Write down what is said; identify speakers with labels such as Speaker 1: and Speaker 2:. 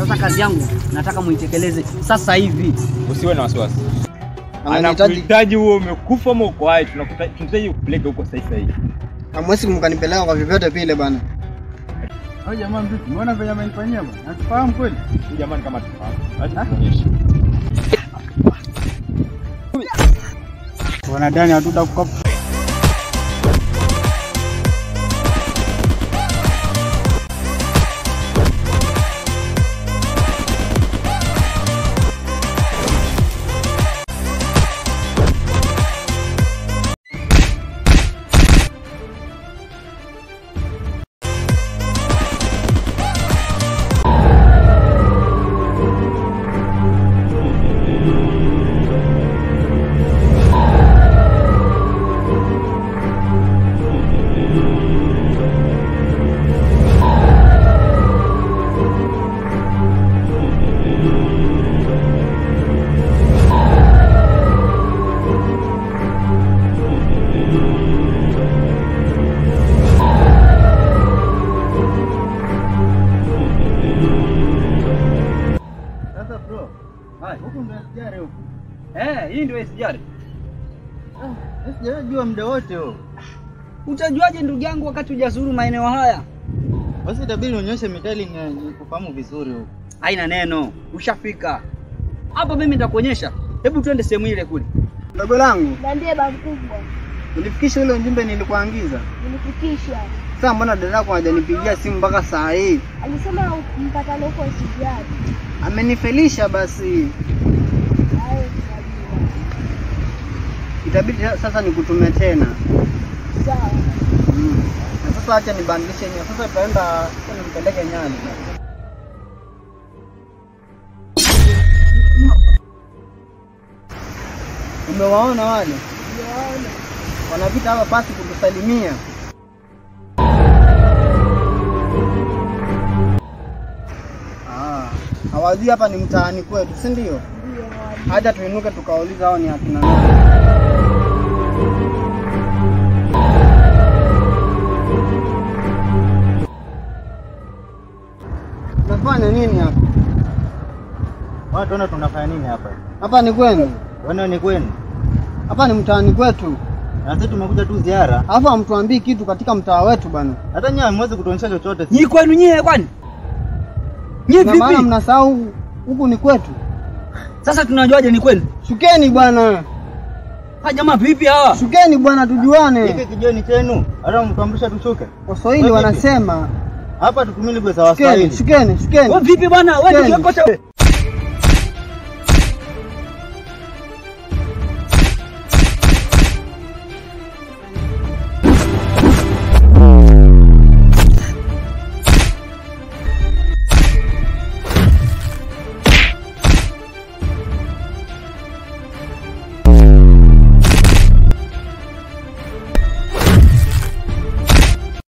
Speaker 1: Sasa kazi yangu nataka muitekeleze sasa hivi.
Speaker 2: Usiwe na wasiwasi.
Speaker 3: Anahitaji
Speaker 2: Anakuhitaji huo umekufa ama uko hai, tunakuta- tunahitaji kupeleka huko sasa hivi.
Speaker 3: hamwezi mkanipeleka kwa vyovyote vile bana.
Speaker 4: Hao jamaa vipi? Mbona venye amenifanyia bwana? Natufahamu kweli?
Speaker 2: Huyu jamani kama tufahamu. Acha tuonyeshe.
Speaker 4: Wanadani hatutakukopa. Sasa bro,
Speaker 1: Hai.
Speaker 4: huku ndo SGR huku.
Speaker 1: Eh, hii ndio SGR.
Speaker 4: SGR jua muda wote huo.
Speaker 1: Utajuaje ndugu yangu wakati hujazuru maeneo haya?
Speaker 4: Basi itabidi unyoshe mitali ni nikufahamu vizuri huku.
Speaker 1: Haina neno, ushafika hapa. Mimi nitakuonyesha. Hebu twende sehemu ile kule.
Speaker 3: Dogo langu,
Speaker 5: Niambie ba mkubwa,
Speaker 3: unifikishe ule ujumbe nilikuagiza.
Speaker 5: nilifikisha.
Speaker 3: Sasa mbona dada yako hajanipigia simu mpaka saa hii?
Speaker 5: Alisema mpatano huko sijari.
Speaker 3: Amenifelisha basi.
Speaker 5: Hayo tunajua.
Speaker 3: Itabidi sasa nikutume tena.
Speaker 5: Sawa.
Speaker 3: Mm. Na sasa acha nibadilishe nia. Sasa tutaenda nipeleke Nyali. Umewaona wale
Speaker 5: Niwaona.
Speaker 3: wanapita hapa pasi kukusalimia? Ah, hawajui hapa ni mtaani kwetu, si ndio?
Speaker 5: Ndio wali.
Speaker 3: Haja tuinuke tukauliza hao ni akina nani. Unafanya nini hapa?
Speaker 4: Watu tuona tunafanya nini hapa?
Speaker 3: Hapa ni kwenu?
Speaker 4: Wana ni kwenu.
Speaker 3: Hapa ni mtaani kwetu.
Speaker 4: Na sisi tumekuja tu ziara.
Speaker 3: Alafu hamtuambii kitu katika mtaa wetu bana.
Speaker 4: Hata nyinyi hamwezi kutuonyesha chochote.
Speaker 1: Nyi kwenu nyie kwani? Nyie
Speaker 3: Na maana
Speaker 1: vipi?
Speaker 3: mnasahau huku ni kwetu.
Speaker 1: Sasa tunajuaje ni kwenu?
Speaker 3: Shukeni bwana.
Speaker 1: Ha jamaa vipi hawa?
Speaker 3: Shukeni bwana
Speaker 4: Hiki
Speaker 3: tujuane.
Speaker 4: kijoni chenu. Hata mtuamrisha tushuke.
Speaker 3: Waswahili
Speaker 4: Wewe vipi?
Speaker 3: wanasema
Speaker 4: Hapa tutumili kwa sawa
Speaker 3: shukeni,
Speaker 4: Waswahili.
Speaker 3: shukeni, shukeni.
Speaker 1: Wewe vipi bwana? Wewe
Speaker 3: Shukeni.
Speaker 1: kioko cha